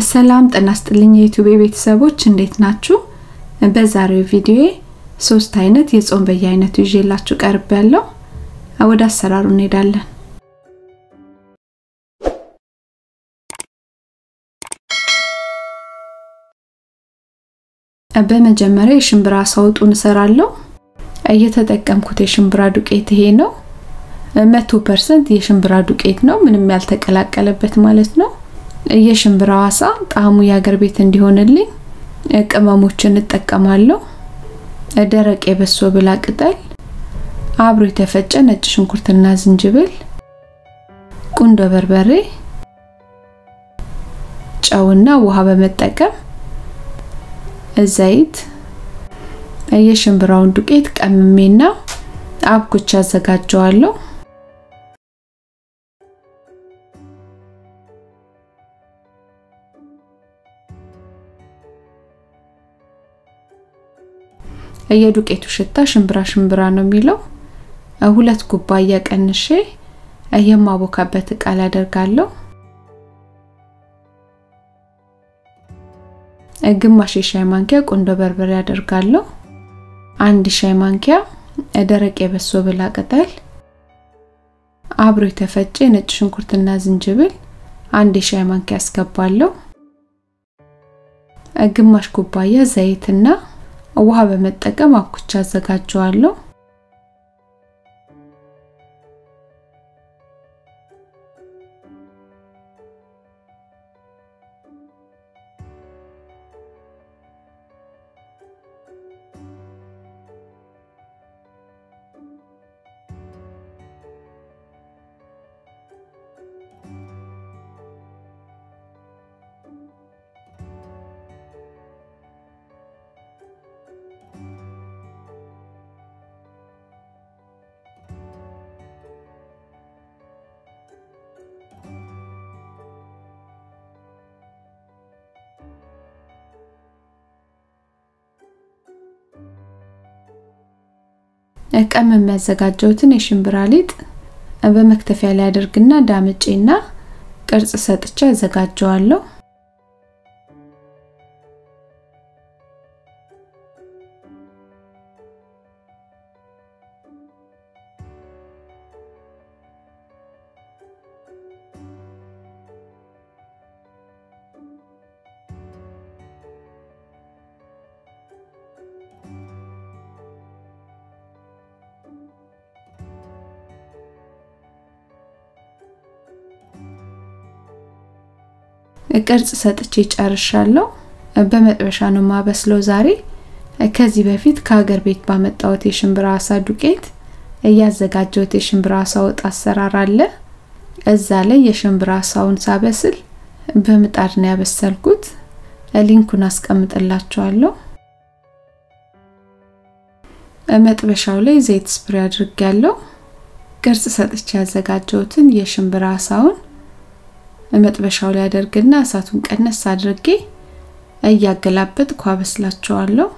ሰላም ጤና ይስጥልኝ የዩቲዩብ ቤተሰቦች እንዴት ናችሁ? በዛሬው ቪዲዮ ሶስት አይነት የጾም በየአይነቱ ይዤላችሁ ቀርብ ያለው ወደ አሰራሩ እንሄዳለን። በመጀመሪያ የሽምብራ አሳ ወጡን እሰራለሁ። እየተጠቀምኩት የሽምብራ ዱቄት ይሄ ነው። መቶ ፐርሰንት የሽምብራ ዱቄት ነው፣ ምንም ያልተቀላቀለበት ማለት ነው። የሽምብራው አሳ ጣዕሙ የአገር ቤት እንዲሆንልኝ ቅመሞችን እጠቀማለሁ። ደረቅ የበሶ ብላ ቅጠል፣ አብሮ የተፈጨ ነጭ ሽንኩርትና ዝንጅብል፣ ቁንዶ በርበሬ፣ ጨውና ውሃ በመጠቀም ዘይት፣ የሽምብራውን ዱቄት ቀምሜና አብኩቻ አዘጋጀዋለሁ። የዱቄቱ ሽታ ሽምብራ ሽምብራ ነው የሚለው። ሁለት ኩባያ ቀንሼ የማቦካበት እቃ ላይ አደርጋለሁ። ግማሽ የሻይ ማንኪያ ቁንዶ በርበሬ አደርጋለሁ። አንድ ሻይ ማንኪያ ደረቅ የበሶ ብላ ቅጠል፣ አብሮ የተፈጨ ነጭ ሽንኩርትና ዝንጅብል አንድ የሻይ ማንኪያ አስገባለሁ። ግማሽ ኩባያ ዘይትና ውሃ በመጠቀም አብኩቻ አዘጋጀዋለሁ። ቀም የሚያዘጋጀውትን የሽምብራ ሊጥ በመክተፊያ ላይ አድርግና ዳምጬና ቅርጽ ሰጥቼ አዘጋጀዋለሁ። ቅርጽ ሰጥቼ ጨርሻለሁ። በመጥበሻ ነው ማበስለው ዛሬ። ከዚህ በፊት ከሀገር ቤት ባመጣሁት የሽምብራ አሳ ዱቄት እያዘጋጀሁት የሽምብራ አሳ ወጥ አሰራር አለ። እዛ ላይ የሽምብራ አሳውን ሳበስል በምጣድ ነው ያበሰልኩት። ሊንኩን አስቀምጥላችኋለሁ። መጥበሻው ላይ ዘይት ስፕሬ አድርጌያለሁ። ቅርጽ ሰጥቼ ያዘጋጀሁትን የሽምብራ አሳውን መጥበሻው ላይ አደርግና እሳቱን ቀነስ አድርጌ እያገላበጥኩ አበስላቸዋለሁ።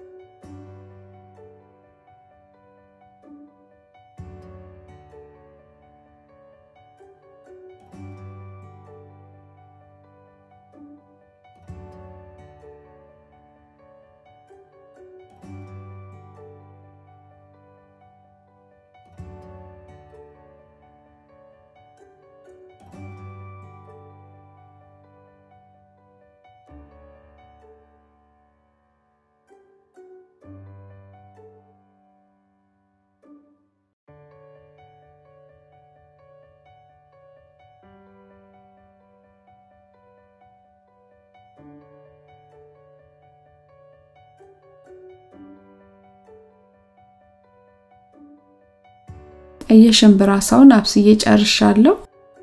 የሽምብራ አሳውን አብስዬ ጨርሻለሁ።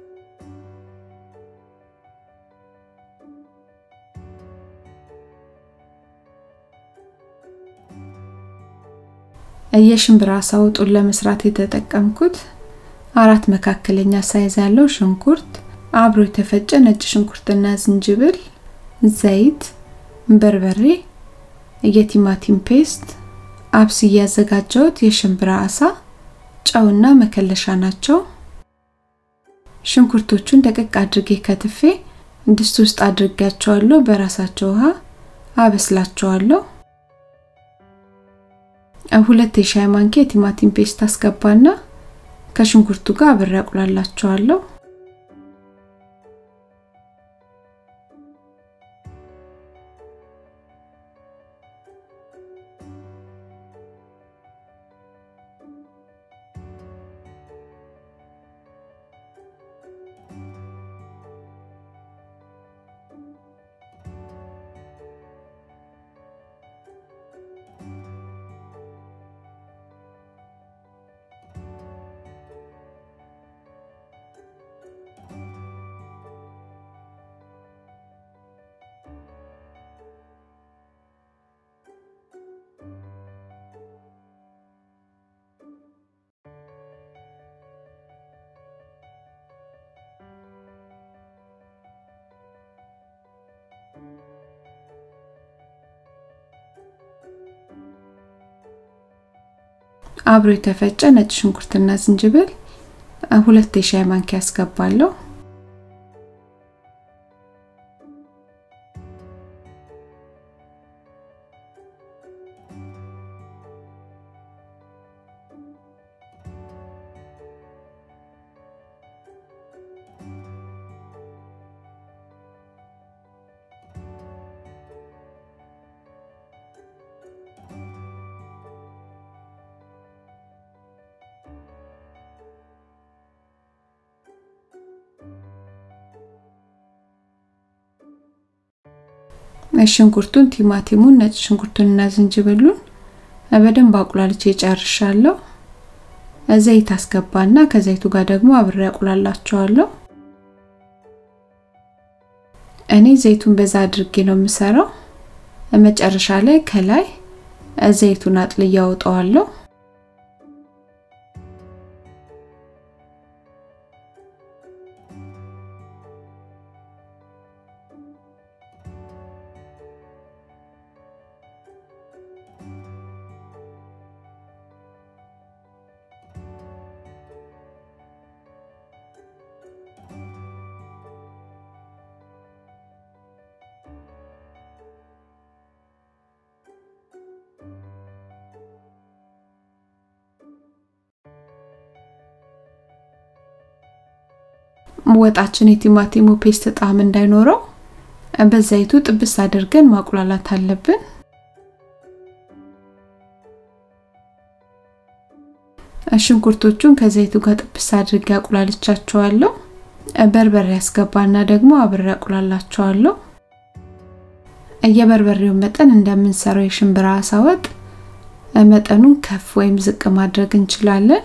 የሽምብራ አሳ ወጡን ለመስራት የተጠቀምኩት አራት መካከለኛ ሳይዝ ያለው ሽንኩርት፣ አብሮ የተፈጨ ነጭ ሽንኩርትና ዝንጅብል፣ ዘይት፣ በርበሬ፣ የቲማቲም ፔስት፣ አብስዬ ያዘጋጀሁት የሽምብራ አሳ ጨውና መከለሻ ናቸው። ሽንኩርቶቹን ደቀቅ አድርጌ ከትፌ ድስት ውስጥ አድርጋቸዋለሁ። በራሳቸው ውሃ አበስላቸዋለሁ። ሁለት የሻይ ማንኪያ የቲማቲም ፔስት አስገባና ከሽንኩርቱ ጋር አብሬ አቁላላቸዋለሁ። አብሮ የተፈጨ ነጭ ሽንኩርትና ዝንጅብል ሁለት የሻይ ማንኪያ አስገባለሁ። ሽንኩርቱን፣ ቲማቲሙን፣ ነጭ ሽንኩርቱንና ዝንጅብሉን በደንብ አቁላልቼ ጨርሻለሁ። ዘይት አስገባና ከዘይቱ ጋር ደግሞ አብሬ አቁላላቸዋለሁ። እኔ ዘይቱን በዛ አድርጌ ነው የምሰራው። መጨረሻ ላይ ከላይ ዘይቱን አጥልዬ አወጣዋለሁ። ወጣችን የቲማቲሙ ፔስት ጣዕም እንዳይኖረው በዘይቱ ጥብስ አድርገን ማቁላላት አለብን። ሽንኩርቶቹን ከዘይቱ ጋር ጥብስ አድርጌ አቁላልቻቸዋለሁ። በርበሬ ያስገባና ደግሞ አብሬ አቁላላቸዋለሁ። የበርበሬውን መጠን እንደምንሰራው የሽምብራ አሳ ወጥ መጠኑን ከፍ ወይም ዝቅ ማድረግ እንችላለን።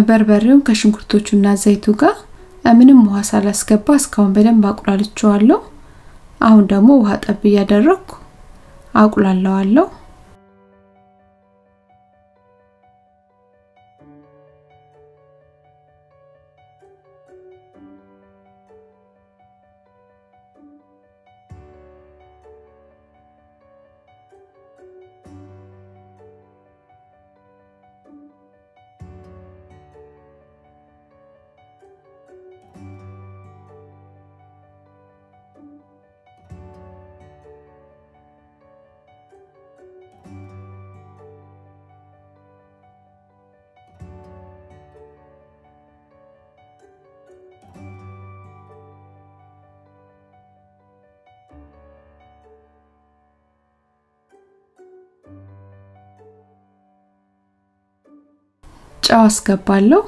በርበሬውን ከሽንኩርቶቹና ዘይቱ ጋር ምንም ውሃ ሳላስገባ እስካሁን በደንብ አቁላልቸዋለሁ። አሁን ደግሞ ውሃ ጠብ እያደረግኩ አቁላለዋለሁ። ጨው አስገባለሁ።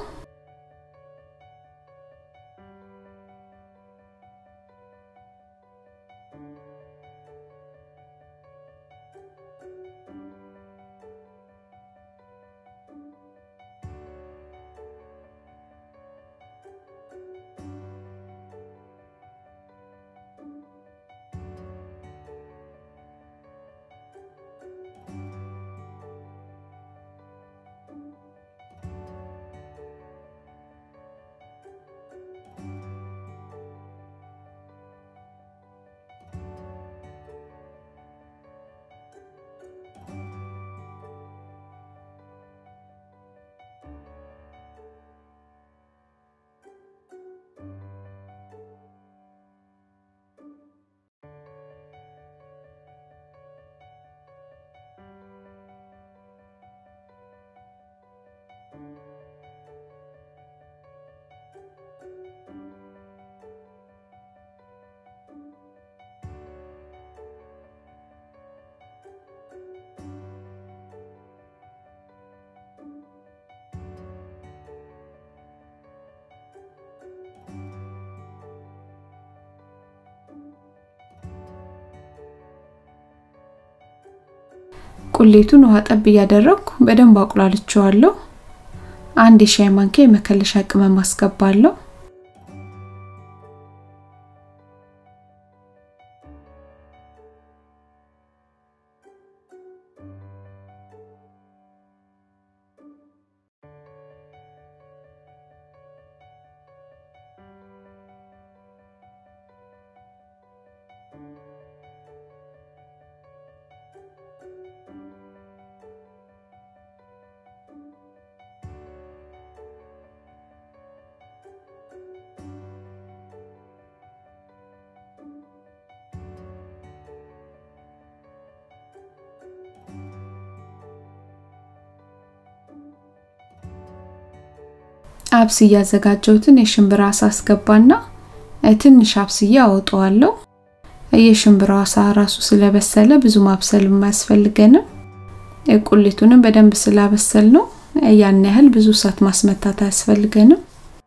ቁሌቱን ውሃ ጠብ እያደረግኩ በደንብ አቁላልቸዋለሁ። አንድ የሻይ ማንኪያ የመከለሻ ቅመም አስገባለሁ። አብስ እያዘጋጀሁትን የሽምብራ አሳ አስገባና ትንሽ አብስዬ አወጣዋለሁ። የሽምብራ አሳ ራሱ ስለበሰለ ብዙ ማብሰል የማያስፈልገንም። ቁሌቱንም በደንብ ስላበሰል ነው ያን ያህል ብዙ እሳት ማስመታት አያስፈልገንም።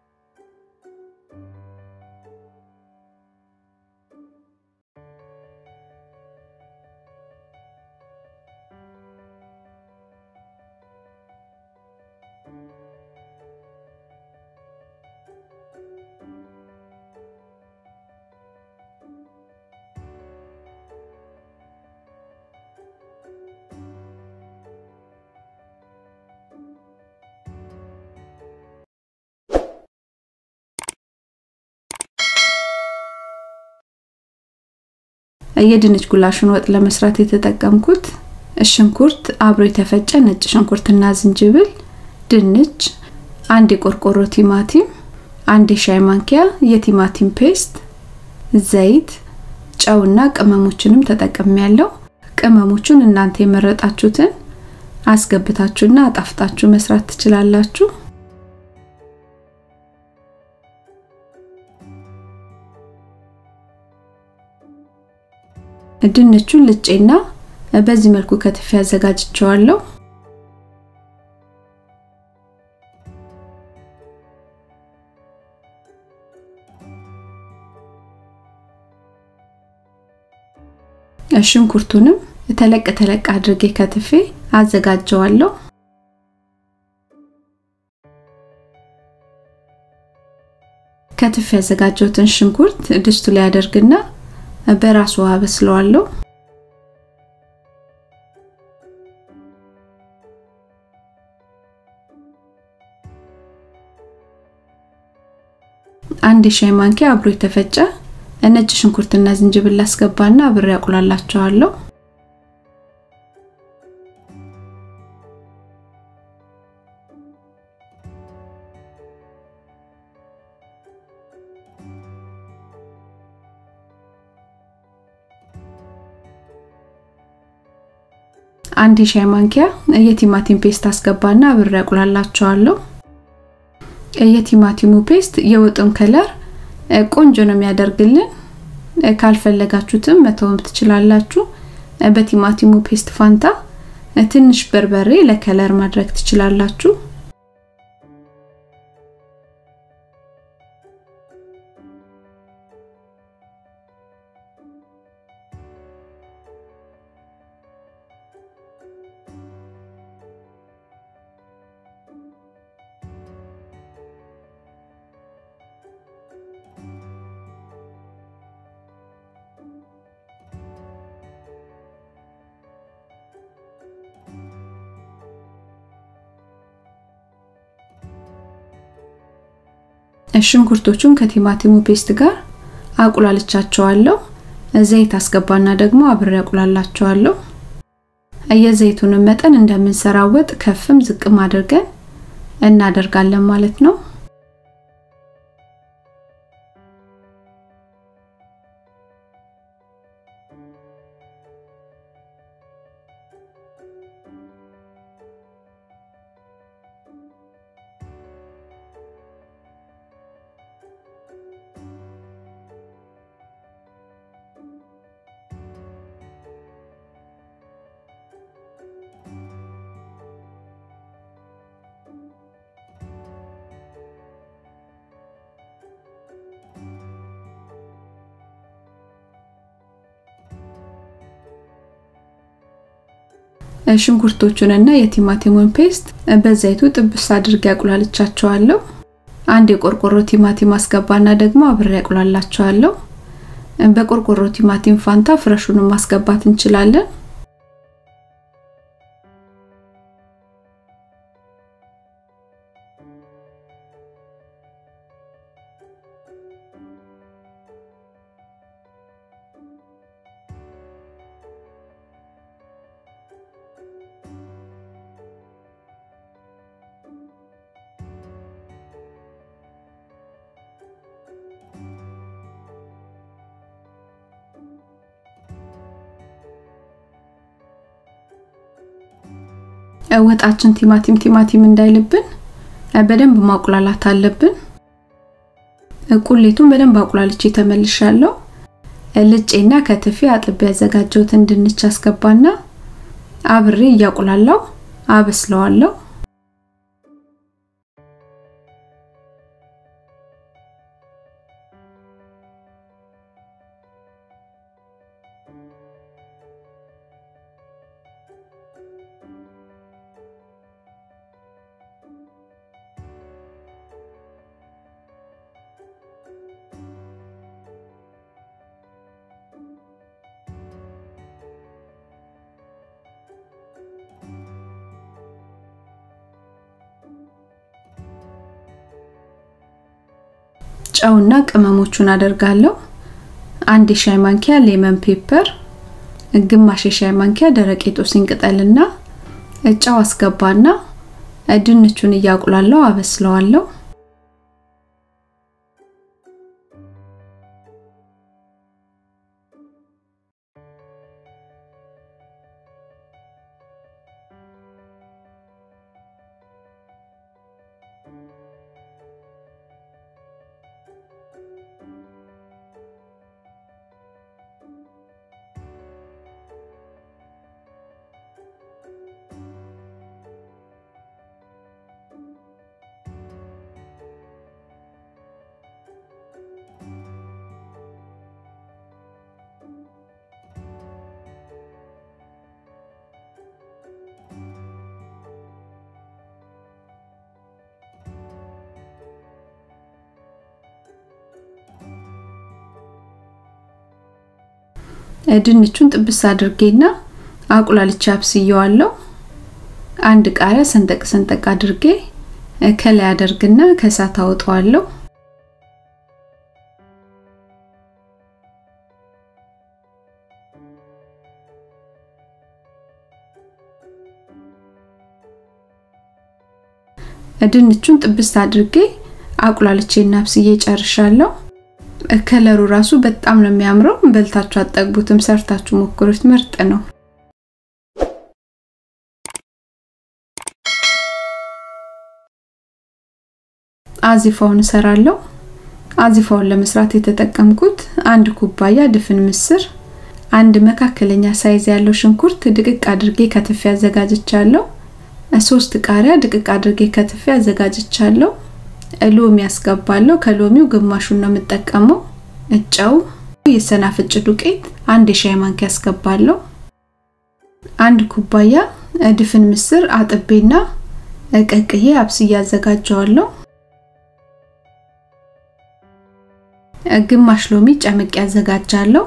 የድንች ጉላሹን ወጥ ለመስራት የተጠቀምኩት ሽንኩርት፣ አብሮ የተፈጨ ነጭ ሽንኩርትና ዝንጅብል፣ ድንች፣ አንድ የቆርቆሮ ቲማቲም፣ አንድ የሻይ ማንኪያ የቲማቲም ፔስት፣ ዘይት፣ ጨውና ቅመሞችንም ተጠቅሜ ያለው። ቅመሞቹን እናንተ የመረጣችሁትን አስገብታችሁና አጣፍጣችሁ መስራት ትችላላችሁ። ድንቹን ልጬና በዚህ መልኩ ከትፌ አዘጋጅቸዋለሁ። ሽንኩርቱንም ተለቅ ተለቅ አድርጌ ከትፌ አዘጋጀዋለሁ። ከትፍ ያዘጋጀሁትን ሽንኩርት ድስቱ ላይ አደርግና በራሱ ውሃ በስለዋለሁ። አንድ የሻይ ማንኪያ አብሮ የተፈጨ ነጭ ሽንኩርትና ዝንጅብል አስገባና አብሬ አቁላላቸዋለሁ። አንድ የሻይ ማንኪያ የቲማቲም ፔስት አስገባና አብሬ አቁላላቸዋለሁ። የቲማቲሙ ፔስት የወጡን ከለር ቆንጆ ነው የሚያደርግልን። ካልፈለጋችሁትም መተውም ትችላላችሁ። በቲማቲሙ ፔስት ፋንታ ትንሽ በርበሬ ለከለር ማድረግ ትችላላችሁ። ሽንኩርቶቹን ከቲማቲሙ ፔስት ጋር አቁላልቻቸዋለሁ። ዘይት አስገባና ደግሞ አብሬ አቁላላቸዋለሁ። የዘይቱንም መጠን እንደምንሰራው ወጥ ከፍም ዝቅም አድርገን እናደርጋለን ማለት ነው። ሽንኩርቶቹንና የቲማቲሙን ፔስት በዘይቱ ጥብስ አድርጌ አቁላልቻቸዋለሁ። አንድ የቆርቆሮ ቲማቲም አስገባና ደግሞ አብሬ አቁላላቸዋለሁ። በቆርቆሮ ቲማቲም ፋንታ ፍረሹንም ማስገባት እንችላለን። ወጣችን ቲማቲም ቲማቲም እንዳይልብን በደንብ ማቁላላት አለብን። ቁሌቱን በደንብ አቁላልቼ ተመልሻለሁ። ልጬና ከትፌ አጥቤ ያዘጋጀሁትን ድንች አስገባና አብሬ እያቁላላው አበስለዋለሁ። ጨውና ቅመሞቹን አደርጋለሁ። አንድ የሻይ ማንኪያ ሌመን ፔፐር፣ ግማሽ የሻይ ማንኪያ ደረቅ የጦስኝ ቅጠልና ጨው አስገባና ድንቹን እያቁላለሁ አበስለዋለሁ። ድንቹን ጥብስ አድርጌና አቁላልቼ አብስየዋለሁ። አንድ ቃሪያ ሰንጠቅ ሰንጠቅ አድርጌ ከላይ አደርግና ከእሳት አወጣዋለሁ። ድንቹን ጥብስ አድርጌ አቁላልቼና አብስዬ ጨርሻለሁ። ከለሩ ራሱ በጣም ነው የሚያምረው። በልታችሁ አጠግቡትም፣ ሰርታችሁ ሞክሩት። ምርጥ ነው። አዚፋውን እሰራለሁ። አዚፋውን ለመስራት የተጠቀምኩት አንድ ኩባያ ድፍን ምስር፣ አንድ መካከለኛ ሳይዝ ያለው ሽንኩርት ድቅቅ አድርጌ ከትፌ አዘጋጅቻለሁ። ሶስት ቃሪያ ድቅቅ አድርጌ ከትፌ አዘጋጅቻለሁ። ሎሚ ያስገባለሁ። ከሎሚው ግማሹን ነው የምጠቀመው። ጨው፣ የሰናፍጭ ዱቄት አንድ የሻይ ማንኪያ ያስገባለሁ። አንድ ኩባያ ድፍን ምስር አጥቤና ቀቅዬ አብስዬ አዘጋጀዋለሁ። ግማሽ ሎሚ ጨምቄ ያዘጋጃለሁ።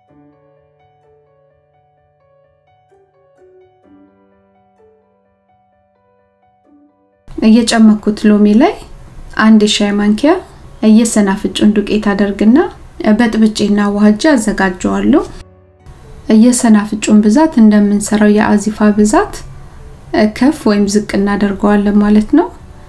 እየጨመኩት ሎሚ ላይ አንድ የሻይ ማንኪያ የሰናፍጩን ዱቄት አደርግና በጥብጬና ዋህጄ አዘጋጀዋለሁ። የሰናፍጩን ብዛት እንደምንሰራው የአዚፋ ብዛት ከፍ ወይም ዝቅ እናደርገዋለን ማለት ነው።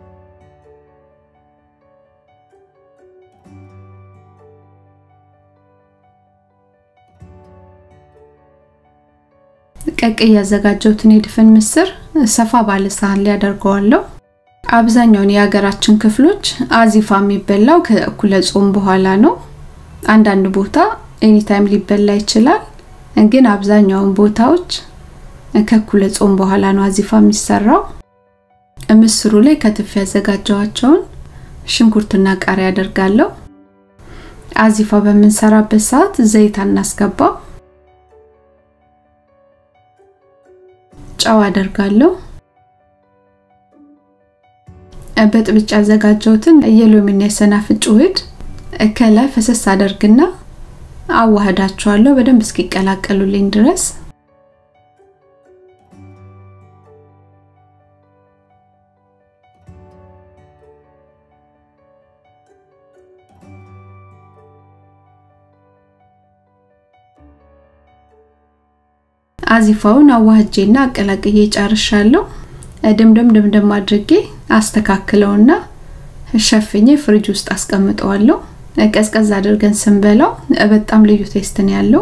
ቀቅዬ ያዘጋጀሁትን የድፍን ምስር ሰፋ ባለ ሳህን ላይ አደርገዋለሁ። አብዛኛውን የሀገራችን ክፍሎች አዚፋ የሚበላው ከእኩለ ጾም በኋላ ነው። አንዳንድ ቦታ ኤኒታይም ሊበላ ይችላል፣ ግን አብዛኛውን ቦታዎች ከእኩለ ጾም በኋላ ነው አዚፋ የሚሰራው። ምስሩ ላይ ከትፍ ያዘጋጀዋቸውን ሽንኩርትና ቃሪያ አደርጋለሁ። አዚፋ በምንሰራበት ሰዓት ዘይት አናስገባ። ጨው አደርጋለሁ። በጥብጭ ያዘጋጀሁትን የሎሚና የሰናፍጭ ውህድ ከላይ ፈሰስ አደርግና አዋህዳቸዋለሁ በደንብ እስኪቀላቀሉልኝ ድረስ። አዚፋውን አዋህጄና አቀላቅዬ ጨርሻለሁ። ድምድም ድምድም አድርጌ አስተካክለውና ሸፍኜ ፍሪጅ ውስጥ አስቀምጠዋለሁ። ቀዝቀዝ አድርገን ስንበላው በጣም ልዩ ቴስት ነው ያለው።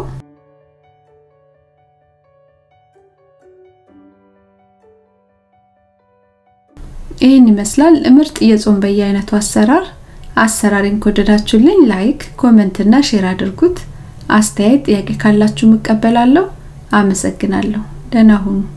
ይህን ይመስላል ምርጥ የጾም በየአይነቱ አሰራር። አሰራሬን ከወደዳችሁልኝ ላይክ፣ ኮመንት እና ሼር አድርጉት። አስተያየት፣ ጥያቄ ካላችሁ እቀበላለሁ። አመሰግናለሁ። ደህና ሁኑ።